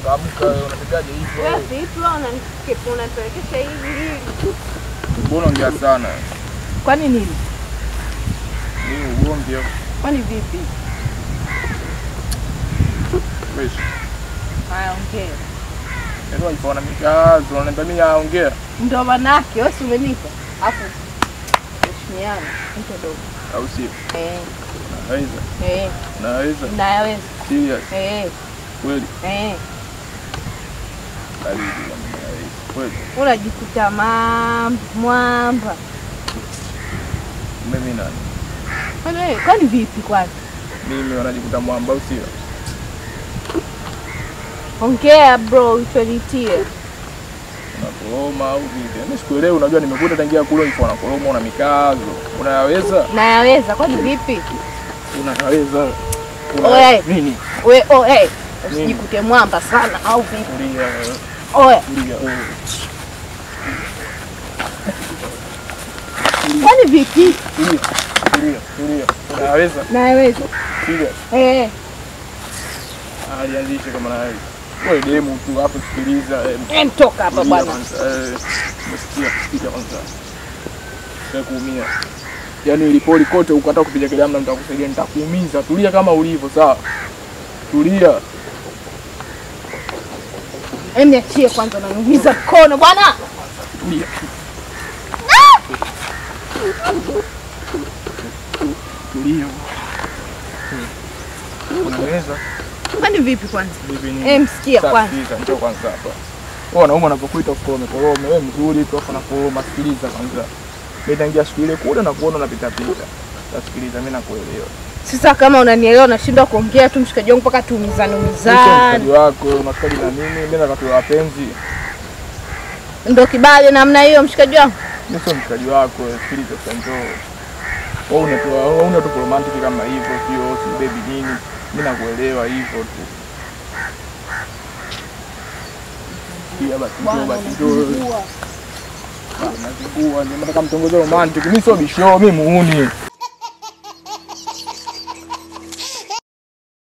Amka wewe unapigaje hivyo? Wewe vipi wewe unanikepu unanipelekesha hivi hivi? Mbona ongea sana? Kwani nini? Ni ugomvi au? Kwani vipi? Wewe. Haya ongea. Ndio ipo na mikazo, unaniambia mimi naongea. Ndio manake wewe si umenipa. Afu heshimiana, mtu dogo. Au sio? Eh, Naweza. eh, Naweza. nayaweza. Serious. Eh, Kweli. eh. Baridi na mimi naweza. Kweli. Unajikuta mam mwamba. Mimi nani? Kwani wewe kwani vipi kwani? Mimi wanajikuta mwamba au sio? Ongea bro, utonitie. Unakoroma au vipi? Mimi sikuelewi, unajua nimekuta tangia kule ipo unakoroma una mikazo. Unayaweza? Nayaweza, kwani vipi? Unayaweza. Oe. Nini? We, oh, hey, usijikute mwamba sana au vipi? Tulia. Oe, Tulia. wewe. kwani vipi? Tulia. Tulia. Tulia. Unayaweza? Nayaweza. Tulia. Eh, alianzishe kama na wewe. Wewe demu tu hapo sikiliza. eh, eh, toka hapa tulia bwana. kwanza, eh, Umesikia? Sikia kwanza. Sasa kuumia. Yaani ilipoli kote ukata kupiga kelele amna nitakusaidia nitakuumiza. Tulia kama ulivyo sawa. Tulia. Em, niachie kwanza, unaniumiza mkono bwana. Tulia. Tulia. Unaweza? Kwani vipi kwanza? Bibi nini? Em, sikia Sasa kwanza. sikiliza, njoo kwanza hapa. Wewe wanaume wanapokuita ukorome korome, wewe mzuri tu afa nakoroma, sikiliza kwanza. Mimi tangia siku ile kule na kuona unapita pita. Sasa sikiliza, mimi nakuelewa. Sasa kama unanielewa, unashindwa kuongea tu, mshikaji wangu, mpaka tuumizane Mimi sio umizane. mshikaji wako, unafikiri na mimi, mimi nataka tuwe wapenzi. Ndo kibali namna hiyo, mshikaji wangu. Mimi sio mshikaji wako, sikiliza sasa njoo. Wewe unatoa wewe una tu romantic kama hivyo, sio si baby nini. Mimi nakuelewa hivyo tu. Pia basi njoo basi njoo. Nazingua, ndio nataka mtongoze romantic. Mimi sio bisho, mimi muuni.